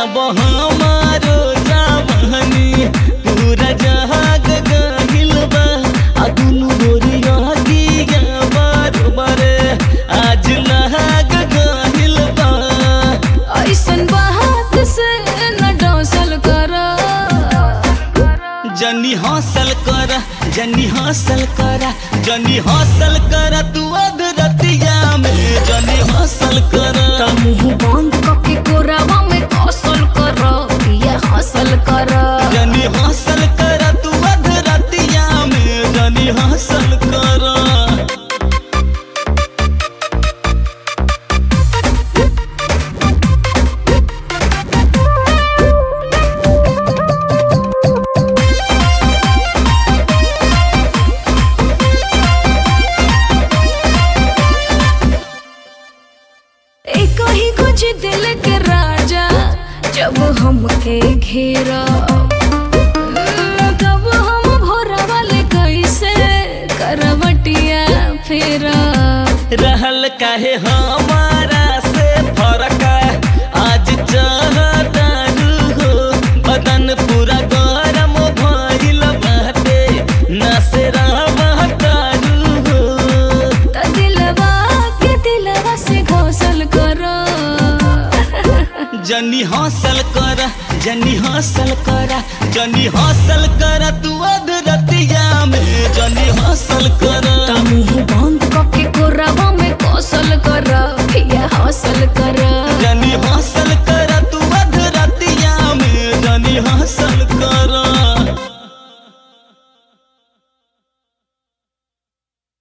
अब हमारो जवानी पूरा जहाग गहिल बा आ दुनु गोरिया दिया बरोबर आज लहाग गहिल बा ऐसन बात से न डौसल कर जनी हौसल कर जनी हौसल कर जनी हौसल कर तू अधरतिया में जनी हौसल कर मुंह बंद करके कोरावा में कौशल कर ये हासिल कर जनी हौसल कर तू अधरतिया में जनी हौसल कर एक ही कुछ दिल के राजा जब हमके घेरा तब हम भोरा वाले कैसे करवटिया फेरा रहल काहे हमारा से फरक आज चाहतारू हो बदन पूरा गरम भइल बाटे नसेरा बहतारू हो त दिलवा के दिलवा से घोसल करो जनी हौसल कर जनी हौसल कर जनी हौसल कर तू